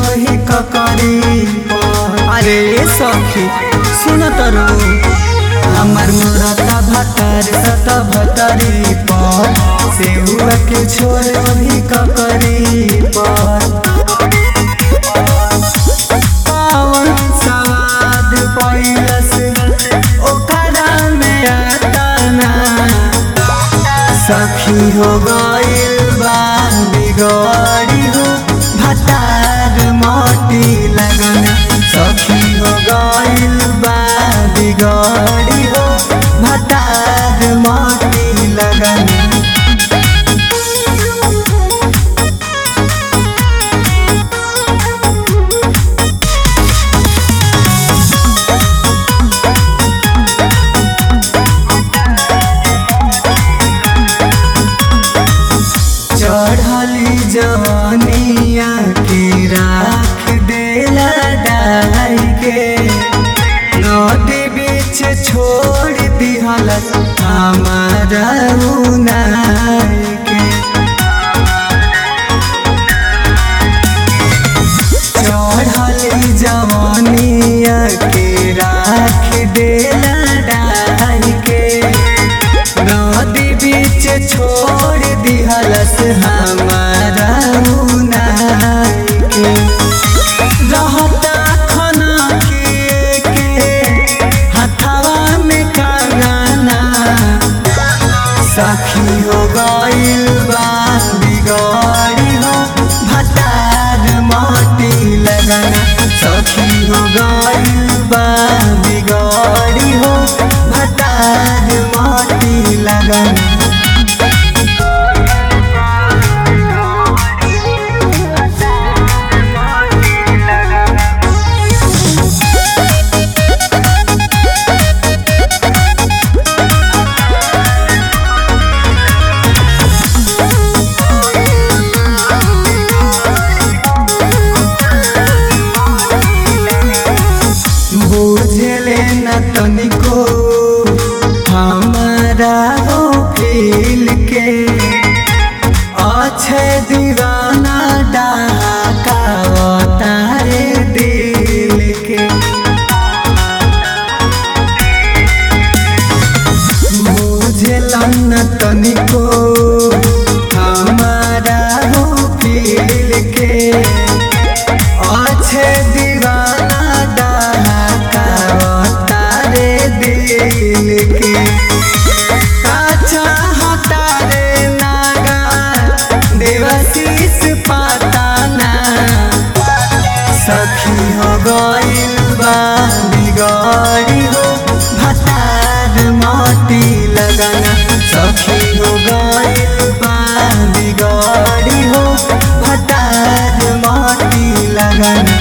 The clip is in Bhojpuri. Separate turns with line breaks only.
वही ककरी अरे सखी सुन तरू हमर मुरता भतर सत भतरी पर सेहुआ के छोड़ वही ककरी पर पावन सवाद पैलस ओकरा में आताना सखी हो गइल बा बिगड़ी हो भतार मोटी लगन सखी हो गइल बा बिगड़ी हो भतार मोटी लगन चढ़ली जवनिया के राख देला डाल के नदी बीच छोड़ दिहल हमारा उनार के चढ़ली जवनिया के राख देला डाल के नदी बीच छोड़ दिहलस हमारा उनार के रहता खना के के हथवा में कंगना सखी हो गइल बा बिगड़ी हो भतार मोटी लगना सखी हो गइल बा बिगड़ी हो भतार मोटी लगना बुझले न तनिको हमारा हो फील के अच्छे दीवाना डाका तारे दिल के बुझल न तनिको हमारा हो फील के अच्छे दीवाना डाका तारे दिल के काचा हतारे नागा देवशीष पाताना सखी हो गइल बा बिगड़ी हो भतार मोटी लगना सखी हो गइल बा बिगड़ी हो भतार मोटी लगना